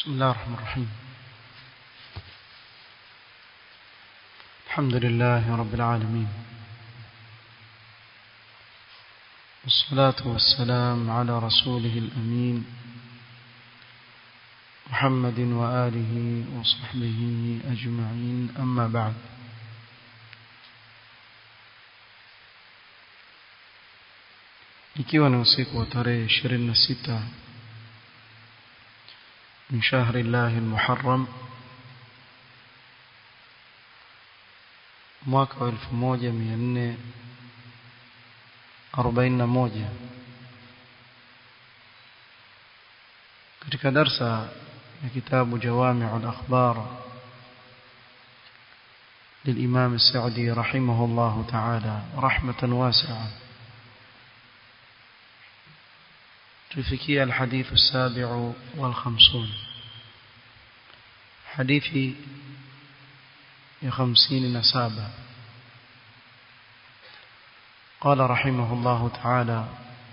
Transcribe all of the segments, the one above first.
بسم الله الرحمن الرحيم الحمد لله رب العالمين والصلاة والسلام على رسوله الأمين محمد وآله وصحبه أجمعين أما بعد ikiwa ni usiku wa tarehe 26 من شهر الله المحرم mwaka wa 1441 katika darsa ya kitabu جوامع الأخبار للإمام السعدي رحمه الله تعالى رحمة واسعة تفكي الحديث السابع والخمسون حديث خمسين نسابة قال رحمه الله تعالى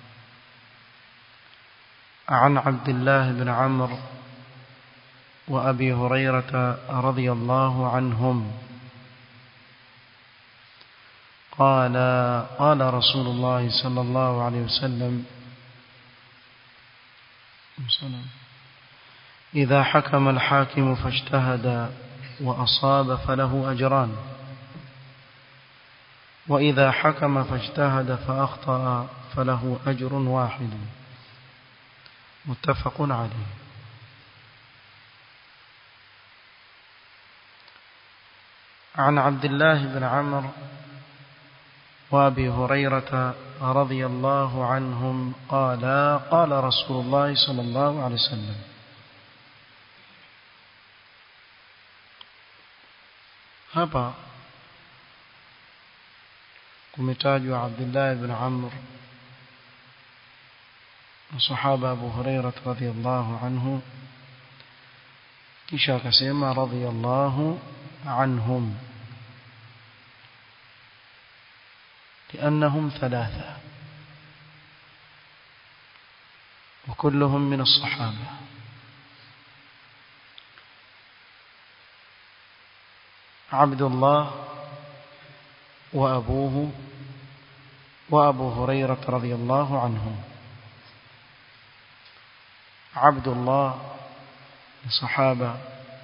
عن عبد الله بن عمرو وأبي هريرة رضي الله عنهم قال قال رسول الله صلى الله عليه وسلم إذا حكم الحاكم فاجتهد وأصاب فله أجران وإذا حكم فاجتهد فأخطأ فله أجر واحد متفق عليه عن عبد الله بن عمرو وابي هريرة رضي الله عنهم قال قال رسول الله صلى الله عليه وسلم hapa kumetajwa Abdullah ibn Amr na sahaba Abu Hurairah radhiyallahu anhu kisha akasema radhiyallahu anhum لأنهم ثلاثة وكلهم من الصحابة عبد الله وأبوه وأبو هريرة رضي الله عنه عبد الله صحابة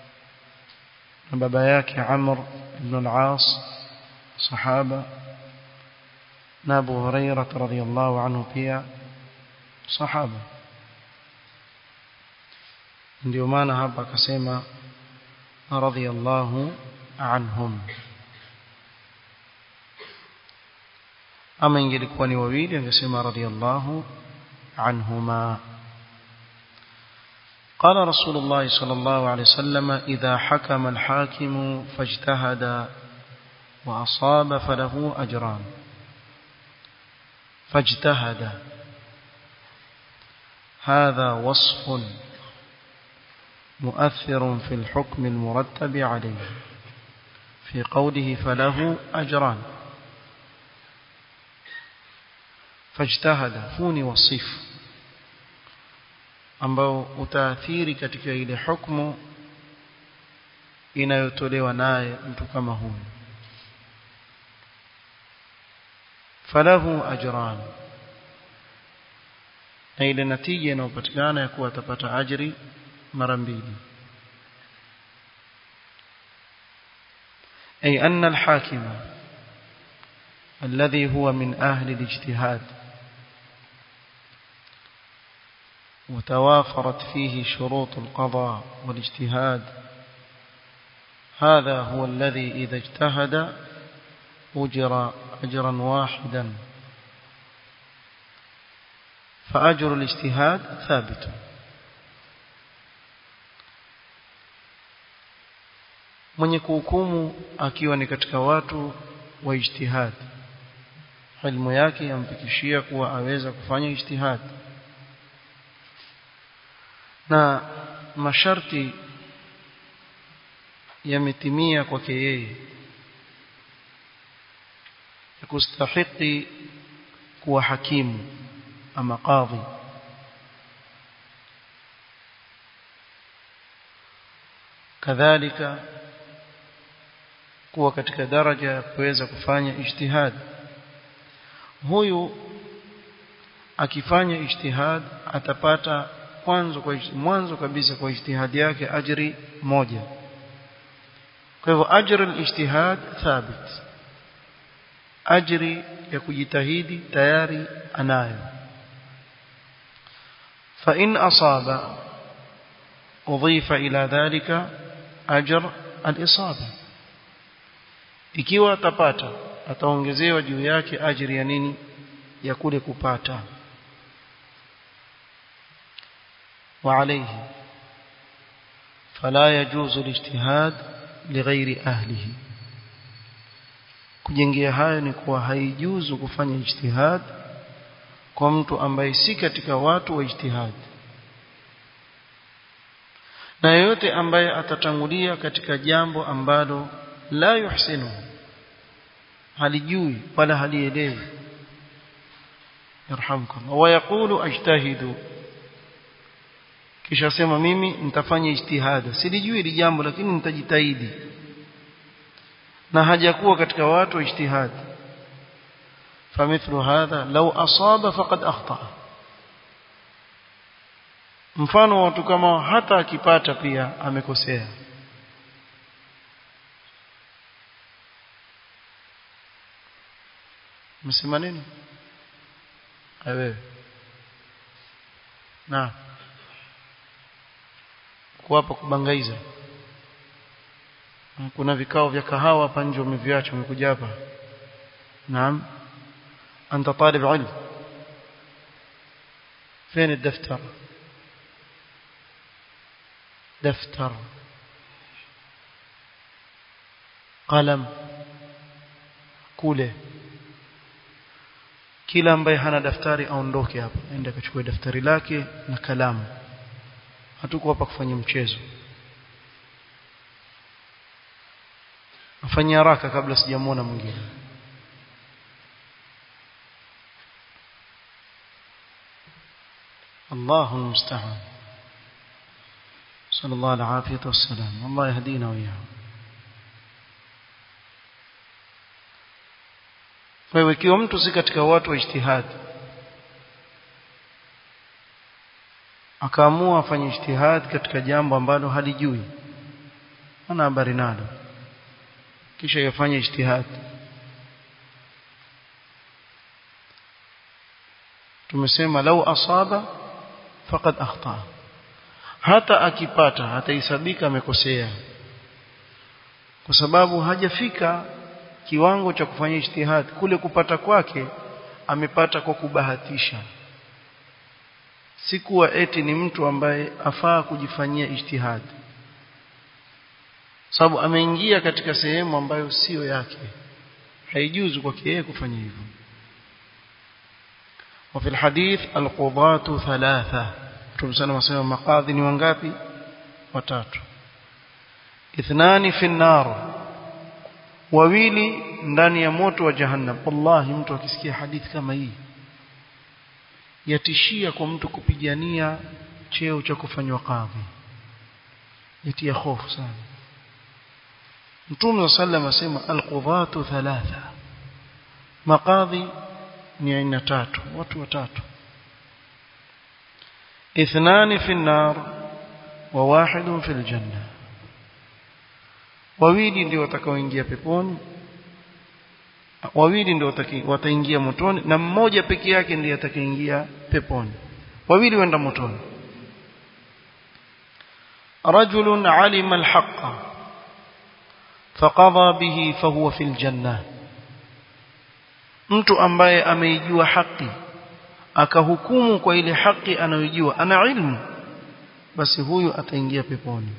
باباياك عمرو بن العاص صحابة na Abu Hurairah radhiyallahu anhu pia sahaba ndio maana hapa akasema radhiyallahu anhum ama ingelikuwa ni wawili angesema radhiyallahu anhuma قال رسول الله صلى الله عليه وسلم إذا حكم الحاكم فاجتهد وأصاب فله أجران فاجتهد هذا وصف مؤثر في الحكم المرتب عليه في قوله فله أجران فاجتهد هوني وصف ambao utaathiri katika ile hukumu inayotolewa naye mtu kama huyu falahu ajran na ile natija inayopatikana ya kuwa atapata ajri mara mbili أي أن الحاكم الذي هو من أهل الاجتهاد وتوافرت فيه شروط القضاء والاجتهاد هذا هو الذي إذا اجتهد أجر أجرا واحدا فأجر الاجتهاد ثابت mwenye kuhukumu akiwa ni katika watu wa ijtihad ilmu yake yampikishia kuwa aweza kufanya ijtihad na masharti yametimia kwake yeye kustahiki kuwa hakimu ama qadhi kadhalika kuwa katika daraja ya kuweza kufanya ijtihad huyu akifanya ijtihad atapata kwanza kwa mwanzo kabisa kwa ijtihadi yake ajri moja kwa hivyo ajri al-ijtihad thabit ajri ya kujitahidi tayari anayo fa in asaba udhifa ila dhalika ajr al-isaba ikiwa atapata ataongezewa juu yake ajri ya nini ya kule kupata وعليه فلا يجوز الاجتهاد لغير أهله kujengea hayo ni kuwa haijuzu kufanya ijtihad kwa mtu ambaye si katika watu wa ijtihad na yeyote ambaye atatangulia katika jambo ambalo la yuhsinu halijui wala halielewi yarhamkum wa yaqulu ajtahidu kisha sema mimi nitafanya ijtihada silijui hili jambo lakini nitajitahidi na hajakuwa katika watu wa ijtihad famithlu hadha law asaba faqad akhta mfano watu kama hata akipata pia amekosea msema nini wewe na kuwapa kubangaiza kuna vikao vya kahawa hapa nje umeviacha umekuja hapa naam anta talib ilm فين الدفتر دفتر قلم kule kila ambaye hana daftari aondoke hapa aende akachukue daftari lake na kalamu hatuko hapa kufanya mchezo afanye haraka kabla sijamuona mwingine الله المستعان صلى الله العافية والسلام الله يهدينا وإياهم kwa hiyo ikiwa mtu si katika watu wa ijtihadi akaamua afanye ijtihad katika jambo ambalo halijui ana habari nalo kisha yafanye ijtihad tumesema lau asaba faqad akhta hata akipata hatahesabika amekosea kwa sababu hajafika kiwango cha kufanya ijtihad kule kupata kwake amepata kwa kubahatisha si kuwa eti ni mtu ambaye afaa kujifanyia ijtihad sababu ameingia katika sehemu ambayo sio yake haijuzu kwake yeye kufanya hivyo وفي الحديث القضاة ثلاثة تمسنا مسema maqadhi ni wangapi watatu ithnani fi nar wawili ndani ya moto wa jahannam wallahi mtu akisikia hadithi kama hii yatishia kwa mtu kupigania cheo cha kufanywa kadhi yatia hofu sana Mtume sallam asema alqudhatu thalatha maqadhi ni aina tatu watu watatu ithnani fi an-nar wa wahidun fi al-janna wawili ndio watakaoingia peponi wawili ndio wataingia motoni na mmoja peke yake ndiye atakayeingia peponi wawili wenda motoni رجل علم الحق فقضى به فهو في الجنة mtu ambaye ameijua haki akahukumu kwa ile haki anayojua ana ilmu basi huyu ataingia peponi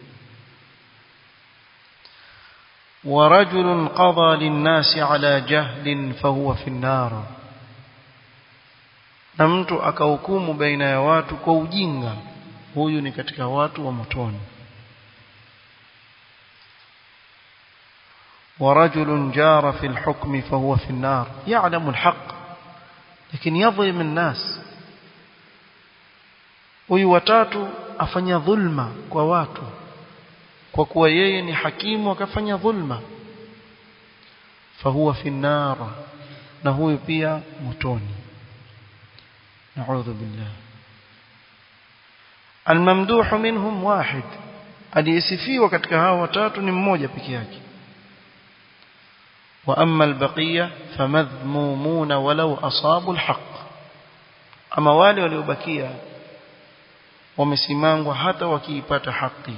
ورجل قضى للناس على جهل فهو في النار na mtu akahukumu baina ya watu kwa ujinga huyu ni katika watu wa motoni ورجل جار في الحكم فهو في النار يعلم الحق لكن يظلم الناس huyu watatu afanya dhulma kwa watu kwa kuwa yeye ni hakimu akafanya dhulma fahuwa fi nnara na huyu pia motoni naudhu billah almamduhu minhum wahid aliyesifiwa katika hao watatu ni mmoja peke yake wa amma albaqiya famadhmumuna walau asabu alhaq ama wale waliobakia wamesimangwa hata wakiipata haki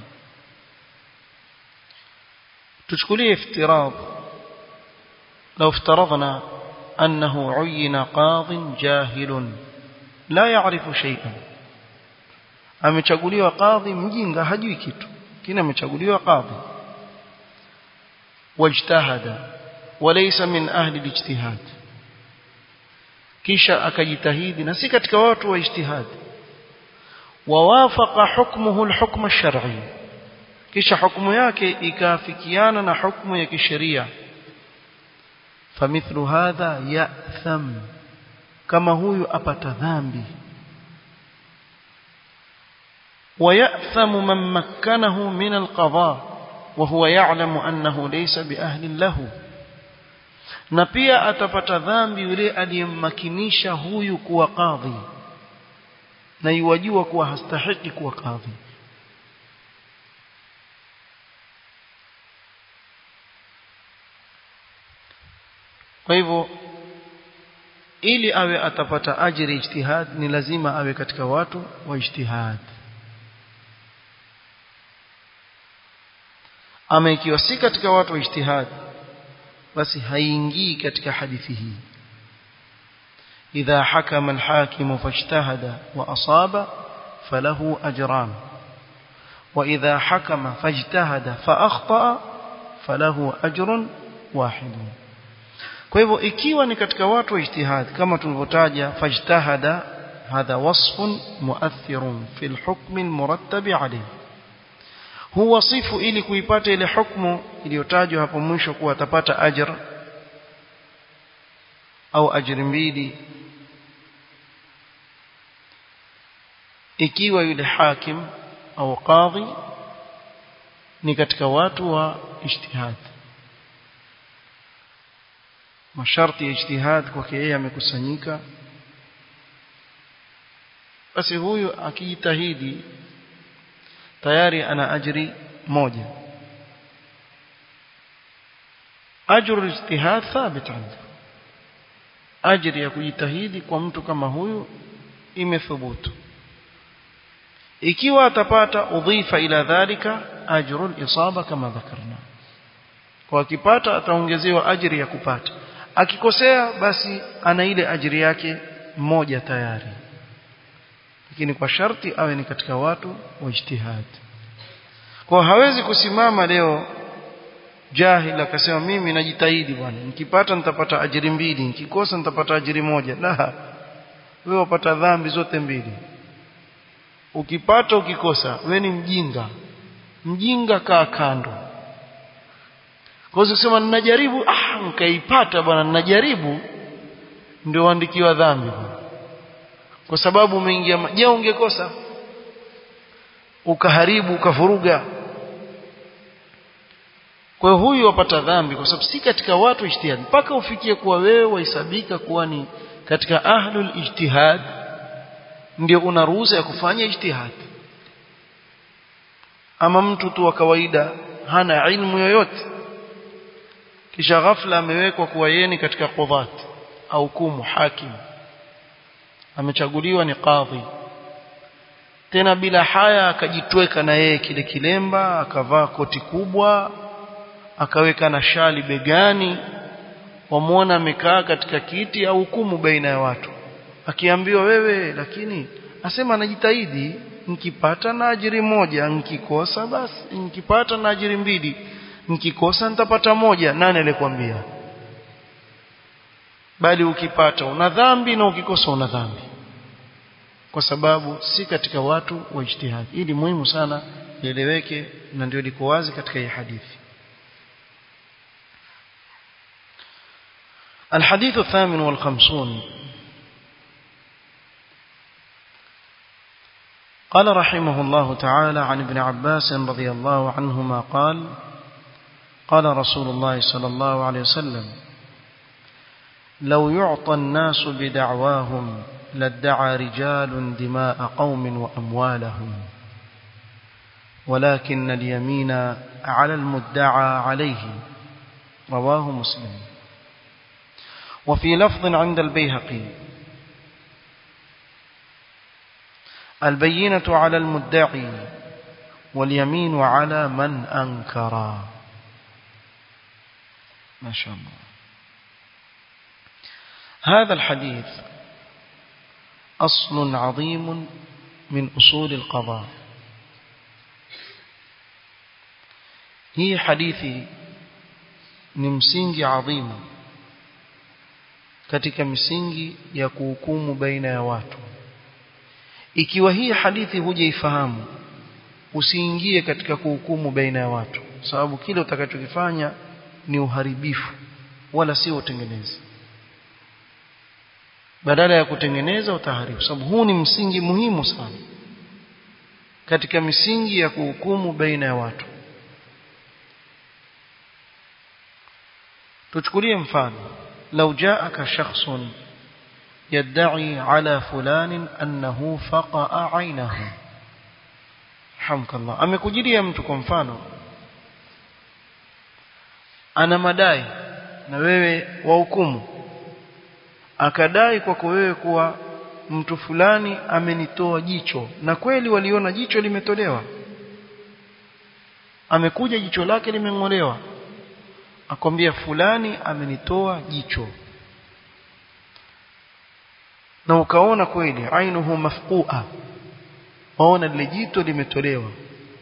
tuchukulie iftirad لو افترضنا أنه عين قاض جاهل لا يعرف شيئا amechaguliwa kadhi mjinga hajui kitu kina amechaguliwa kadhi wajtahada walaysa min ahli alijtihad kisha akajitahidi na si katika watu wa ijtihad wawafaqa hukmuhu alhukm alshar'i kisha hukumu yake ikaafikiana na hukumu ya kisheria famithlu hadha ya'tham kama huyu apata dhambi ويأثم من مكنه من القضاء وهو يعلم أنه ليس بأهل له na pia atapata dhambi yule aliyemmakinisha huyu kuwa kadhi na yuwajua kuwa hastahiki kuwa kadhi kwa hivyo ili awe atapata ajiri ijtihad ni lazima awe katika watu wa ijtihad ama ikiwa si katika watu wa ijtihad basi haingii katika hadithi hii idha hakama alhakim fajtahada wa asaba falahu ajran wa idha hakama fajtahada fa akhta falahu ajrun wahid kwa hivyo ikiwa ni katika watu wa ijtihad kama tulivyotaja fajtahada hadha wasfun muathirun fi alhukm almurattab alayhi huu wasifu ili kuipata ile hukumu iliyotajwa hapo mwisho kuwa atapata ajr au ajri mbili ikiwa yule hakim au qadhi ni katika watu wa ijtihad masharti ya ijtihad kwake yeye amekusanyika basi huyu akijitahidi tayari ana ajri moja ajru ijtihad thabit عنده ajri ya kujitahidi kwa mtu kama huyu imethubutu ikiwa atapata udhifa ila dhalika ajru al-isaba kama dhakarna kwa akipata ataongezewa ajri ya kupata akikosea basi ana ile ajri yake moja tayari lakini kwa sharti awe ni katika watu wa ijtihad kwa hawezi kusimama leo jahil akasema mimi najitahidi bwana nikipata nitapata ajiri mbili nikikosa nitapata ajiri moja la wewe wapata dhambi zote mbili ukipata ukikosa wewe ni mjinga mjinga kaa kando kwa hiyo kusema ninajaribu ah nikaipata bwana ninajaribu ndio uandikiwa dhambi bwana kwa sababu umeingia je ungekosa ukaharibu ukavuruga kwa hiyo huyu wapata dhambi kwa sababu si katika watu ijtihad mpaka ufikie kuwa wewe wahesabika kuwa ni katika ahlul ijtihad ndio una ruhusa ya kufanya ijtihad ama mtu tu wa kawaida hana ilmu yoyote kisha ghafla amewekwa kuwa yeye ni katika qudhat au kumu hakim amechaguliwa ni kadhi tena bila haya akajitweka na yeye kile kilemba akavaa koti kubwa akaweka na shali begani wamwona amekaa katika kiti au hukumu baina ya watu akiambiwa wewe lakini asema anajitahidi nikipata na ajiri moja nikikosa basi nikipata na ajiri mbili nikikosa nitapata moja nani alikwambia bali ukipata una dhambi na ukikosa una dhambi kwa sababu si katika watu wa ijtihad ili muhimu sana lieleweke na ndio liko wazi katika hii hadithi الحديث الثامن والخمسون قال رحمه الله تعالى عن ابن عباس رضي الله عنهما قال قال رسول الله صلى الله عليه وسلم لو يعطى الناس بدعواهم لادعى رجال دماء قوم وأموالهم ولكن اليمين على المدعى عليه رواه مسلم وفي لفظ عند البيهقي البينة على المدعي واليمين على من أنكر ما شاء الله هذا الحديث أصل عظيم من أصول القضاء هي حديثي ni msingi adhimu katika misingi ya kuhukumu baina ya watu ikiwa hii hadithi hujaifahamu usiingie katika kuhukumu baina ya watu sababu kile utakachokifanya ni uharibifu wala sio utengenezi badala ya kutengeneza utaharibu sababu huu ni msingi muhimu sana katika misingi ya kuhukumu baina ya watu tuchukulie mfano لو جاءك شخص يدعي على فلان أنه فقأ عينه حمك الله amekujilia mtu kwa mfano ana madai na wewe wahukumu akadai kwako wewe kuwa mtu fulani amenitoa jicho na kweli waliona jicho limetolewa amekuja jicho lake limeng'olewa akwambia fulani amenitoa jicho na ukaona kweli ainuhu mafqua waona lile jito limetolewa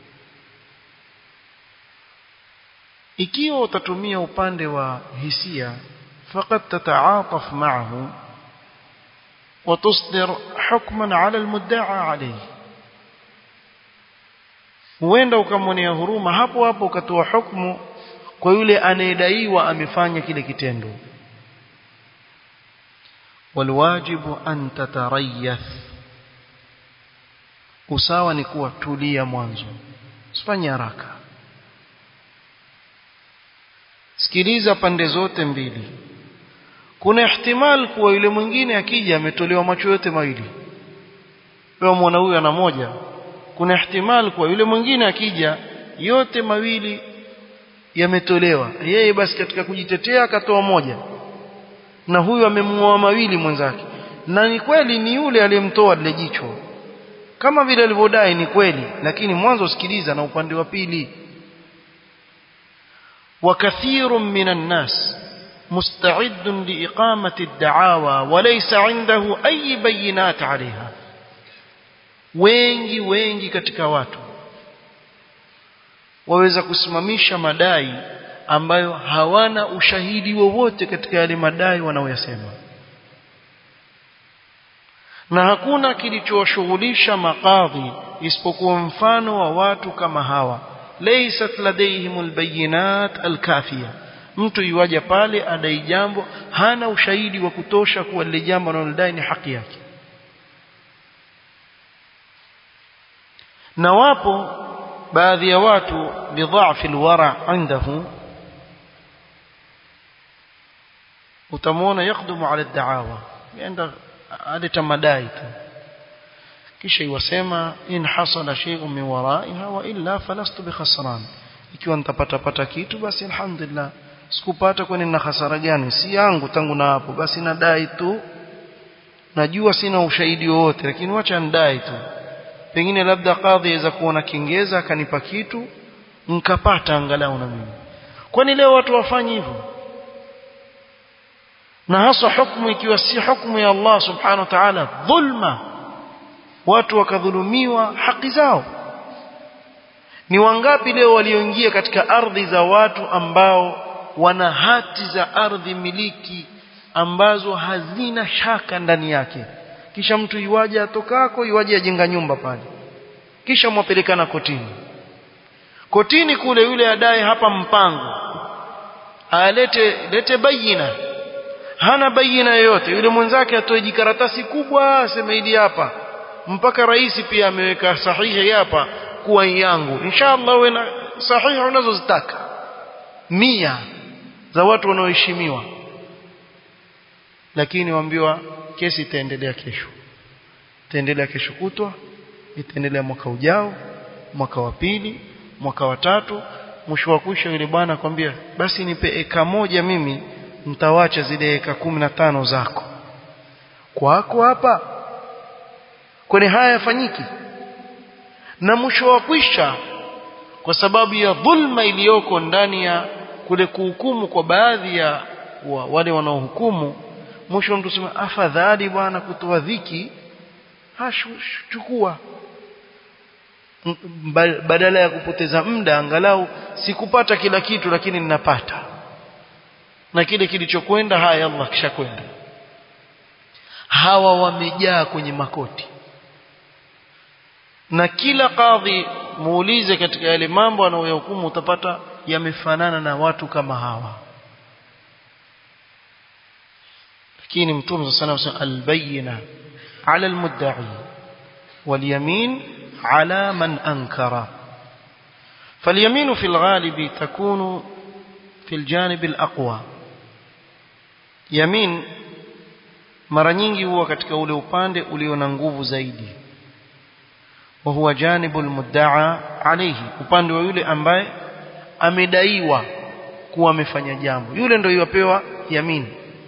ikiwa utatumia upande wa hisia faqad tataataf ma'ahu وتصدر حكما على المدعى عليه huenda ukamwonea huruma hapo hapo ukatoa hukumu kwa yule anayedaiwa amefanya kile kitendo walwajibu an tatarayath usawa ni kuwa tulia mwanzo usifanye haraka sikiliza pande zote mbili kuna ihtimal kuwa yule mwingine akija ametolewa macho yote mawili wewe muona huyu ana moja kuna ihtimal kuwa yule mwingine akija yote mawili yametolewa yeye basi katika kujitetea akatoa moja na huyu amemngoa mawili mwenzake na ni kweli ni yule aliyemtoa lile jicho kama vile alivyodai ni kweli lakini mwanzo sikiliza na upande wa pili وكثير من الناس مستعد لإقامة الدعاوى وليس عنده أي بينات عليها wengi wengi katika watu waweza kusimamisha madai ambayo hawana ushahidi wowote katika yale madai wanaoyasema na hakuna kilichowashughulisha makadhi isipokuwa mfano wa watu kama hawa laysat ladayhim albayinat alkafiya mtu yuaja pale adai jambo hana ushahidi wa kutosha kuwa lile jambo analodai ni haki yake na wapo baadhi ya watu bidhaafi alwara indahu utamwona yakdumu ala daawa yenda aleta madai tu kisha iwasema in hasala shay'un min waraiha wa illa falastu bikhasran ikiwa nitapata pata kitu basi alhamdulillah sikupata kwani nina hasara gani si yangu tangu na hapo basi nadai tu najua sina ushahidi wowote lakini wacha ndai tu pengine labda kadhi aweza kuona kingeza akanipa kitu nkapata angalau na mimi kwani leo watu wafanye hivyo na hasa hukumu ikiwa si hukumu ya Allah subhanahu wa ta'ala dhulma watu wakadhulumiwa haki zao ni wangapi leo walioingia katika ardhi za watu ambao wana hati za ardhi miliki ambazo hazina shaka ndani yake kisha mtu yuwaje atokako yuwaje ajenga nyumba pale kisha mwapelekana kotini kotini kule yule adai hapa mpango alete lete bayina hana bayina yoyote yule mwenzake atoe jikaratasi kubwa aseme hili hapa mpaka rais pia ameweka sahihi hapa kuwa yangu inshallah uwe na sahihi unazozitaka mia za watu wanaoheshimiwa lakini waambiwa kesi itaendelea kesho itaendelea kesho kutwa itaendelea mwaka ujao mwaka wa pili mwaka wa tatu mwisho wa kwisha yule bwana akwambia basi nipe eka moja mimi nitawacha zile eka kumi na tano zako kwako hapa kwani haya yafanyiki na mwisho wa kwisha kwa sababu ya dhulma iliyoko ndani ya kule kuhukumu kwa baadhi ya wa, wale wanaohukumu mwisho mtu sema afadhali bwana kutoa dhiki chukua badala ya kupoteza muda angalau sikupata kila kitu lakini ninapata na kile kilichokwenda haya Allah kishakwenda hawa wamejaa kwenye makoti na kila kadhi muulize katika yale mambo anayohukumu utapata yamefanana na watu kama hawa lakini mtume sana sana albayna ala almudda'i واليمين على من أنكر فاليمين في الغالب تكون في الجانب الأقوى يمين mara nyingi huwa katika ule upande ulio na nguvu zaidi wa huwa janibul mudda'a alayhi upande wa yule ambaye amedaiwa kuwa amefanya jambo yule ndio yapewa yamin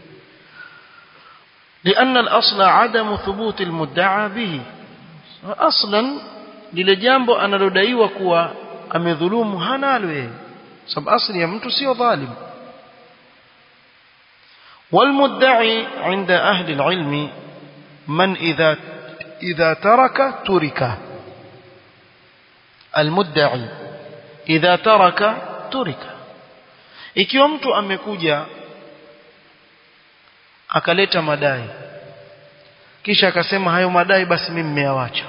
لأن الأصل عدم ثبوت المدعى به aslan lile jambo analodaiwa kuwa amedhulumu hanalo yeye sababu asli ya mtu sio dhalim والمدعي عند أهل العلم من إذا إذا ترك ترك المدعي إذا ترك ترك ikiwa mtu amekuja akaleta madai kisha akasema hayo madai basi mimi nimeyawacha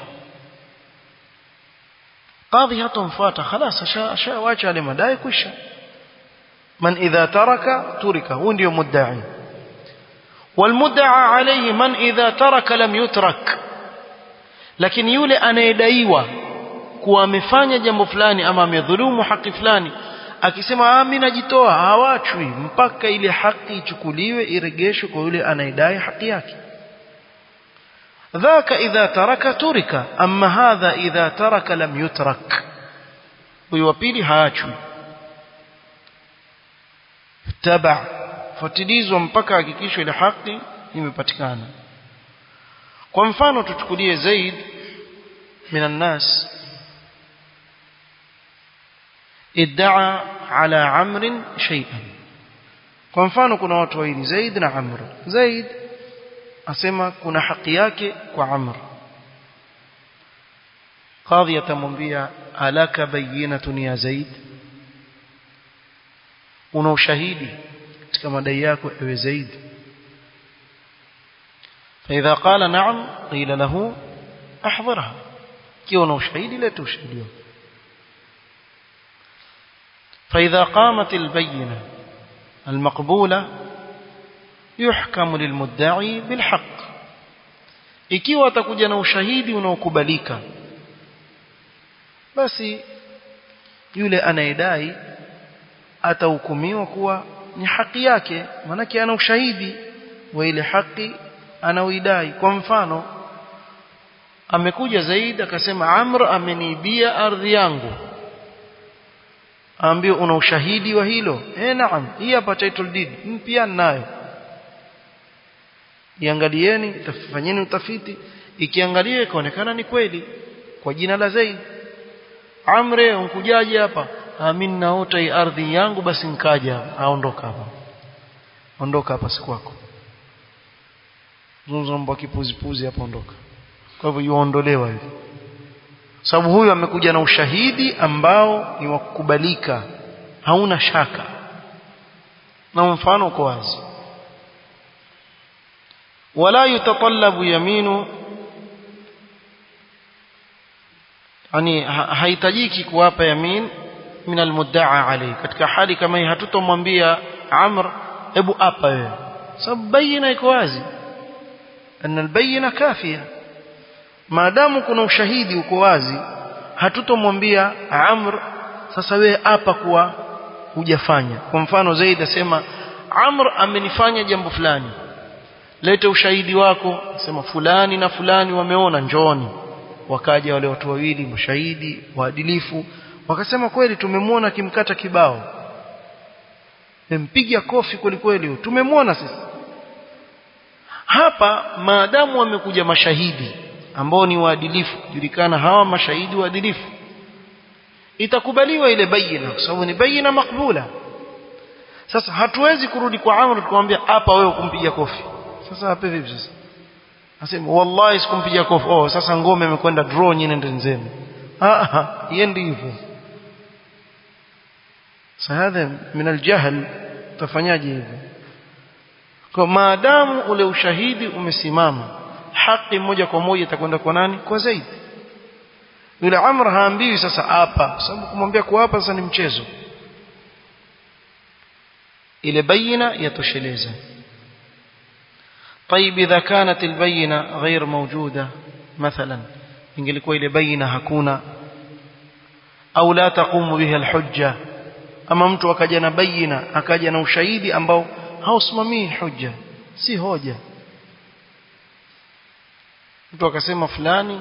kadhi hatomfuata خلاص ashawacha yale madai kwisha man idha taraka turika huyo ndio mudda'i والمدعى عليه من إذا ترك لم يترك lakini yule anayedaiwa kuwa amefanya jambo fulani ama amedhulumu haki fulani akisema ah mimi najitoa hawachwi mpaka ile haki ichukuliwe iregeshwe kwa yule anayedai haki yake ذاك إذا ترك ترك أما هذا إذا ترك لم يترك ويوبيلي هاچو تبع fuatilizwa mpaka hakikisho ile haki imepatikana kwa mfano tuchukulie Zaid minan nas iddaa ala amr shay'an kwa mfano kuna watu wawili Zaid na Amr Zaid asema kuna haki yake kwa Amr kadhi atamwambia alaka bayinatun ya Zaid una ushahidi katika madai yako ewe Zaid فإذا قال نعم قيل له أحضرها كيف نشهد لا تشهد فإذا قامت البينة المقبولة يحكم للمدعي بالحق ikiwa atakuja na ushahidi unaokubalika basi yule anayedai atahukumiwa kuwa ni haki yake manake ana ushahidi wa ile haki anaoidai kwa mfano amekuja zaidi akasema Amr ameniibia ardhi yangu aambie una ushahidi wa hilo eh naam hii hapa title deed pia ninayo iangalieni tafanyeni utafiti ikiangalia ikaonekana ni kweli kwa jina la Zaid Amre unkujaje hapa mimi naota hii ardhi yangu basi nkaja aondoka hapa ondoka hapa si kwako zungumza kipuzipuzi hapo ondoka kwa hivyo yuondolewa hivi sababu huyu amekuja na ushahidi ambao ni wa kukubalika hauna shaka na mfano uko wazi wala yutatallabu yaminu yani haitajiki kuwapa yamin min almudda'a alayhi katika hali kama hii hatutomwambia Amr hebu apa wewe sababu bayina iko wazi أن البينة كافية maadamu kuna ushahidi uko wazi hatutomwambia Amr sasa wewe hapa kuwa hujafanya kwa mfano Zaid asema Amr amenifanya jambo fulani lete ushahidi wako sema fulani na fulani wameona njoni wakaja wale watu wawili mashahidi waadilifu wakasema kweli tumemwona kimkata kibao mpiga kofi kweli kweli tumemwona sisi hapa maadamu wamekuja mashahidi ambao ni waadilifu julikana hawa mashahidi waadilifu itakubaliwa ile bayina kwa sababu ni bayina makbula sasa hatuwezi kurudi kwa Amr tukamwambia hapa wewe kumpiga kofi sasa hapa vipi sasa Asema wallahi sikumpiga kofi oh sasa ngome imekwenda draw nyingine ndio nzeme ah ah yendi hivyo sahadha min aljahl tafanyaje hivyo kwa maadamu ule ushahidi umesimama haki moja kwa moja itakwenda kwa nani kwa Zaid yule Amr haambiwi sasa hapa sababu kumwambia kwa hapa sasa ni mchezo ile bayina yatosheleza طيب إذا كانت البينة غير موجودة مثلا ingelikuwa ile baina hakuna au la taqumu biha alhujja ama mtu akaja na baina akaja na ushahidi ambao hausimamii hujja si hoja mtu akasema fulani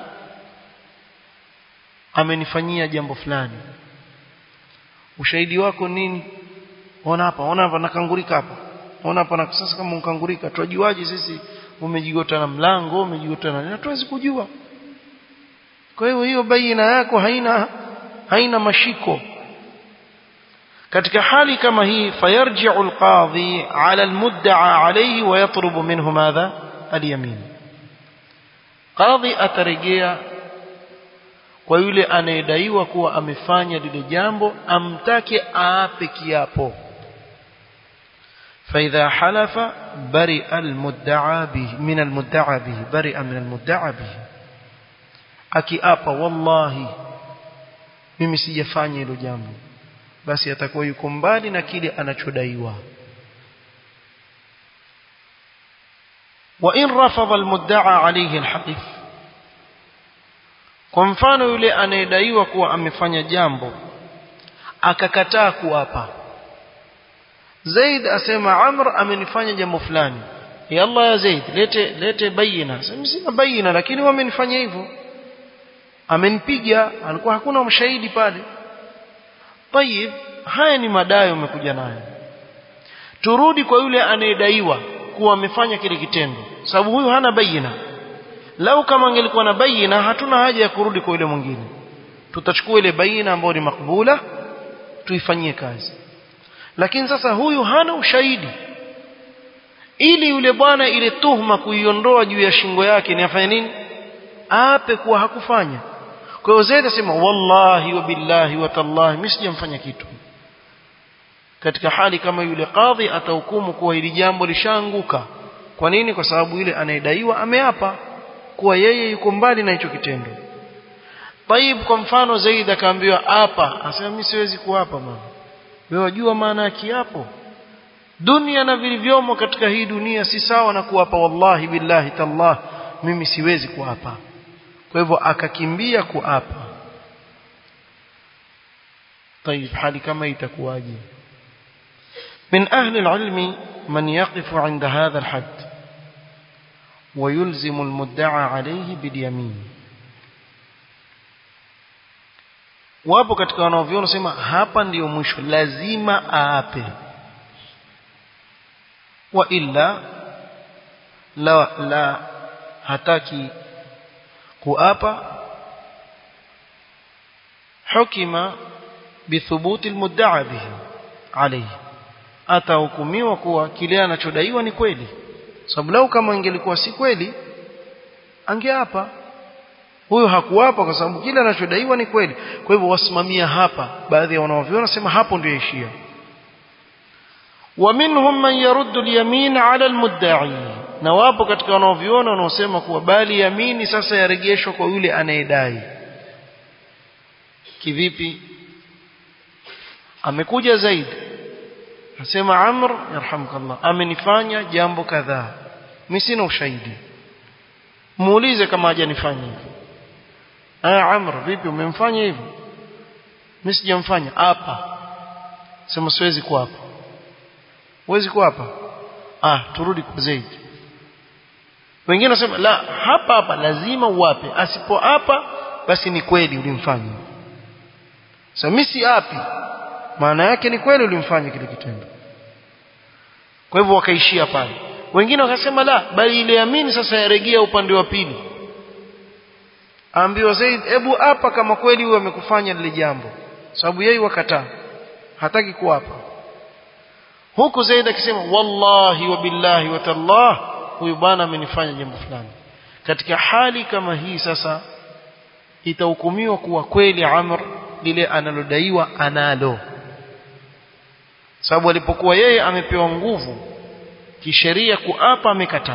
amenifanyia jambo fulani ushahidi wako nini ona hapa ona hapa nakangurika hapa ona hapa na sasa kama unkangurika tujuaje sisi umejigota na mlango umejigota na hatuwezi kujua kwa hiyo hiyo baina yako haina haina mashiko katika hali kama hii fayarji'u alqadhi ala almudda'a alayhi wa yatlubu minhu madha alyamin qadhi atarejea kwa yule anayedaiwa kuwa amefanya lile jambo amtake aape kiapo فإذا حلف برئ المدعى به من المدعى به برئ من المدعى به akiapa wallahi mimi sijafanya hilo jambo basi atakuwa yuko mbali na kile anachodaiwa wa in rafadha almudda'a alayhi alhalif kwa mfano yule anayedaiwa kuwa amefanya jambo akakataa kuapa Zaid asema Amr amenifanya jambo fulani ya Allah ya Zaid lete lete bayina sina bayina lakini wamenifanya hivyo amenipiga alikuwa hakuna mshahidi pale tayib haya ni madai umekuja nayo turudi kwa yule anayedaiwa kuwa amefanya kile kitendo sababu huyu hana bayina lau kama angelikuwa na bayina hatuna haja ya kurudi kwa yule mwingine tutachukua ile bayina ambayo ni makbula tuifanyie kazi lakini sasa huyu hana ushahidi ili yule bwana ile tuhma kuiondoa juu ya shingo yake ni afanye nini ape kuwa hakufanya kwa hiyo Zaid asema wallahi wa billahi wa tallahi mimi sijamfanya kitu katika hali kama yule kadhi atahukumu kuwa hili jambo lishaanguka kwa nini kwa sababu yule anayedaiwa ameapa kuwa yeye yuko mbali na hicho kitendo Taib kwa mfano Zaid akaambiwa hapa asema mimi siwezi kuapa mama wewe wajua maana ya kiapo dunia na vilivyomo katika hii dunia si sawa na kuapa wallahi billahi tallah mimi siwezi kuapa kwa hivyo akakimbia kuapa طيب hali kama itakuwaje من أهل العلم من يقف عند هذا الحد ويلزم المدعى عليه باليمين wapo katika wanaoviona sema hapa ndiyo mwisho lazima aape wa illa la la hataki kuapa hukima bithubuti almudda'a bihi alayhi atahukumiwa kuwa kile anachodaiwa ni kweli sababu lau kama ingelikuwa si kweli angeapa huyo hakuapa kwa sababu kile anachodaiwa ni kweli kwa hivyo wasimamia hapa baadhi ya wanaoviona sema hapo ndio ishia ومنهم من يرد اليمين على المدعي na wapo katika wanaoviona wanaosema kuwa bali yamini sasa yarejeshwa kwa yule anayedai kivipi amekuja zaidi asema amr yarhamkallah amenifanya jambo kadhaa mimi sina ushahidi muulize kama hajanifanya hivyo ah amr vipi umemfanya hivyo mimi sijamfanya hapa sema siwezi kuwa hapa huwezi kuwa hapa ah turudi kwa Zaid wengine wanasema la hapa hapa lazima uwape asipo hapa basi ni kweli ulimfanya sasa mimi si hapi maana yake ni kweli ulimfanya kile kitendo kwa hivyo wakaishia pale wengine wakasema la bali ile yamini sasa yaregea upande wa pili ambiwa Zaid hebu hapa kama kweli huyo amekufanya lile jambo sababu yeye wakataa hataki kuwapa huku Zaid akisema wallahi wa billahi wa tallah huyu bwana amenifanya jambo fulani katika hali kama hii sasa itahukumiwa kuwa kweli Amr lile analodaiwa analo sababu alipokuwa yeye amepewa nguvu kisheria kuapa amekataa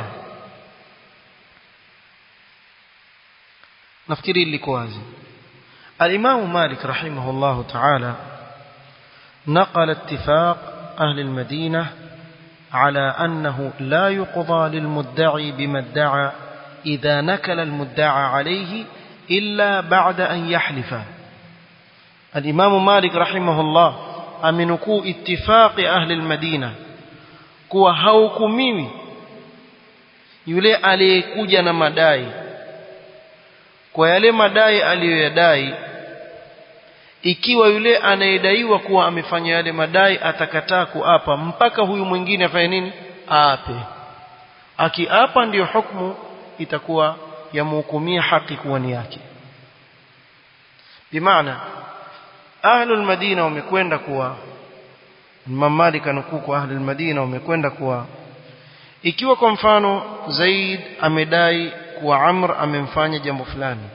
nafikiri liko wazi الإمام مالك رحمه الله تعالى نقل اتفاق أهل المدينة على أنه لا يقضى للمدعي بما ادعى إذا نكل المدعى عليه إلا بعد أن يحلف الإمام مالك رحمه الله أمنكو اتفاق أهل المدينة kuwa haukumiwi yule aliyekuja na madai kwa yale madai aliyoyadai ikiwa yule anayedaiwa kuwa amefanya yale madai atakataa kuapa mpaka huyu mwingine afanye nini aape akiapa ndiyo hukumu itakuwa yamhukumia haki kuwa ni yake bimaana ahlul madina wamekwenda kuwa Imam Malik anukuu kwa ahli al-Madina wamekwenda kuwa ikiwa kwa mfano Zaid amedai kuwa Amr amemfanya jambo fulani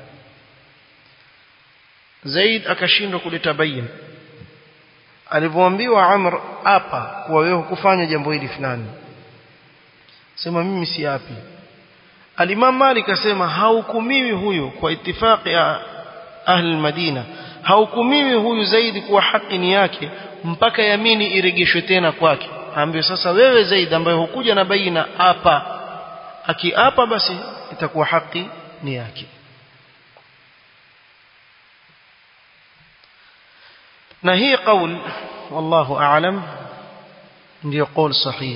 Zaid akashindwa kuleta bayin alivyoambiwa Amr hapa kuwa wewe hukufanya jambo hili fulani sema mimi si yapi Al-Imam Malik asema haukumiwi huyu kwa itifaki ya ahli al-Madina haukumiwi huyu Zaid kuwa haki ni yake mpaka yamini iregeshwe tena kwake ambaye sasa wewe Zaid ambaye hukuja na baina hapa akiapa basi itakuwa haki ni yake na hii qaul wallahu a'lam ndio qaul sahih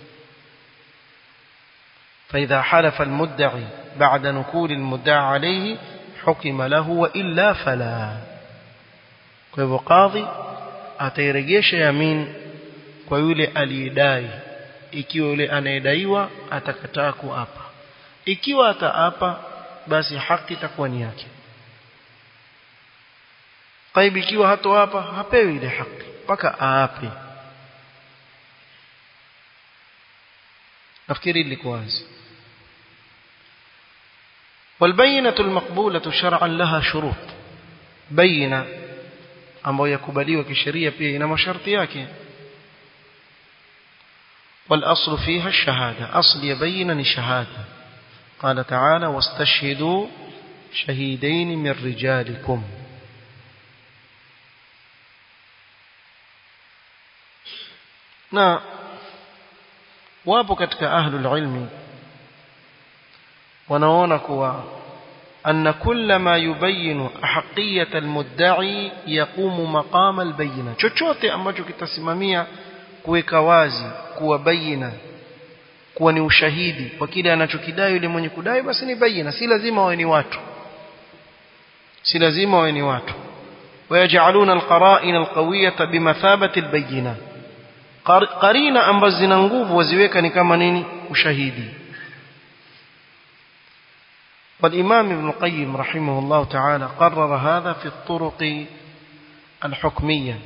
فإذا حلف المدعي بعد نكول المدعى عليه حكم له وإلا فلا kwa قاضي atairegesha yamin kwa yule aliyedai ikiwa yule anayedaiwa atakataa kuapa ikiwa ataapa basi haki itakuwa ni yake طيب ikiwa hatoapa hapewi ile haki mpaka aape nafikiri liko wazi والبينة المقبولة شرعا لها شروط بينة ambayo yakubaliwa kisheria pia ina masharti yake والاصل فيها الشهاده اصل يبين الشهاده قال تعالى واستشهدوا شهيدين من رجالكم na wapo katika ahlul ilmi wanaona kuwa أن كل ما يبين أحقية المدعي يقوم مقام البينة chochote ambacho kitasimamia kuweka wazi kuwa baina kuwa ni ushahidi kwa kile anachokidai yule mwenye kudai basi ni baina si lazima wawe ni watu si lazima wawe ni watu ويجعلون القرائن القوية بمثابة البينة قرينة ambazo zina nguvu waziweka ni kama nini ushahidi والإمام ابن القيم رحمه الله تعالى قرر هذا في الطرق الحكمية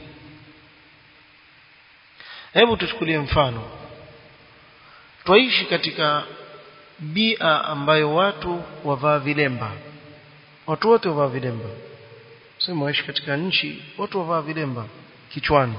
hebu tuchukulie mfano twaishi katika bia ambayo watu wavaa vilemba watu wote wavaa vilemba sema waishi katika nchi watu wavaa vilemba kichwani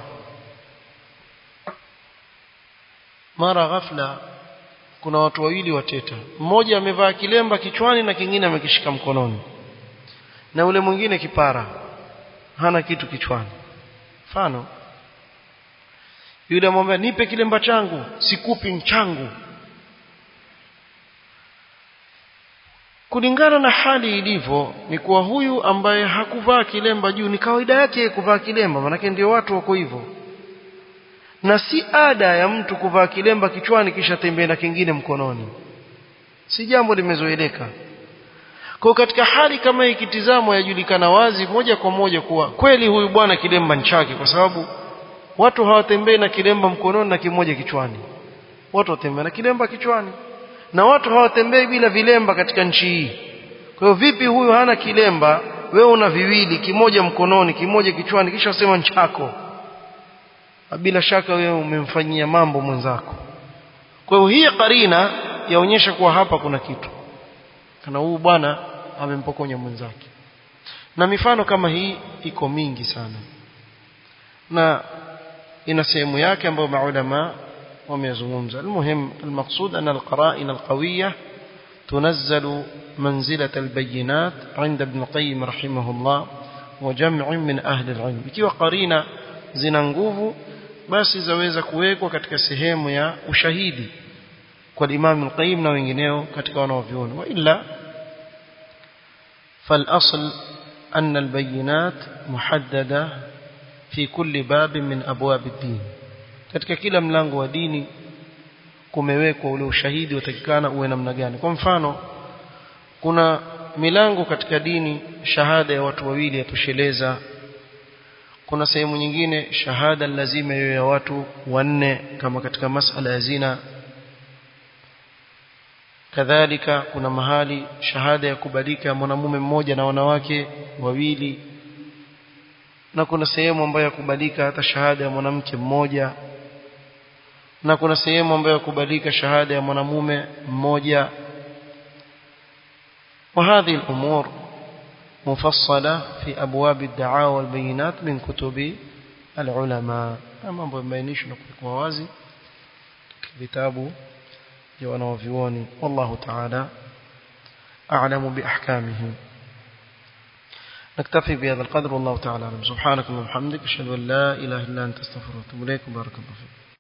mara ghafla kuna watu wawili wateta mmoja amevaa kilemba kichwani na kingine amekishika mkononi na ule mwingine kipara hana kitu kichwani mfano yule amwambia nipe kilemba changu sikupi mchangu kulingana na hali ilivyo ni kuwa huyu ambaye hakuvaa kilemba juu ni kawaida yake kuvaa kilemba manake ndio watu wako hivyo na si ada ya mtu kuvaa kilemba kichwani kisha tembea na kingine mkononi si jambo limezoeleka kwa katika hali kama ikitizamwa yajulikana wazi moja kwa moja kuwa kweli huyu bwana kilemba ni chake kwa sababu watu hawatembei na kilemba mkononi na kimoja kichwani watu watembea na kilemba kichwani na watu hawatembei bila vilemba katika nchi hii kwa hiyo vipi huyu hana kilemba wewe una viwili kimoja mkononi kimoja kichwani kisha usema nchako bila shaka wewe umemfanyia mambo mwenzako kwa hiyo hii karina yaonyesha kuwa hapa kuna kitu kana huyu bwana amempokonya mwenzake na mifano kama hii iko mingi sana na ina sehemu yake ambayo maulama wamezungumza almuhim almaqsud an alqara'in alqawiyya تنزل منزلة البينات عند ابن القيم رحمه الله وجمع من أهل العلم ikiwa qarina zina nguvu basi zaweza kuwekwa katika sehemu ya ushahidi kwa Imam al-Qayyim na wengineo katika wanaoviona wa illa فالأصل أن البينات محددة في كل باب من أبواب الدين katika kila mlango wa dini kumewekwa ule ushahidi utakikana uwe namna gani kwa mfano kuna milango katika dini shahada ya watu wawili yatosheleza kuna sehemu nyingine shahada lazima iwe ya watu wanne kama katika masala ya zina kadhalika kuna mahali shahada ya kubalika ya mwanamume mmoja na wanawake wawili na kuna sehemu ambayo yakubalika hata shahada ya mwanamke mmoja na kuna sehemu ambayo yakubalika shahada ya mwanamume mmoja وهذه الأمور مفصلة في أبواب الدعاوى والبينات من كتب العلماء أما بينيش نقول وازي كتاب wanaovioni wallahu ta'ala a'lamu biahkamihi نكتفي بهذا القدر والله تعالى اعلم سبحانك اللهم وبحمدك اشهد ان لا اله الا انت استغفرك واتوب اليك بارك الله فيك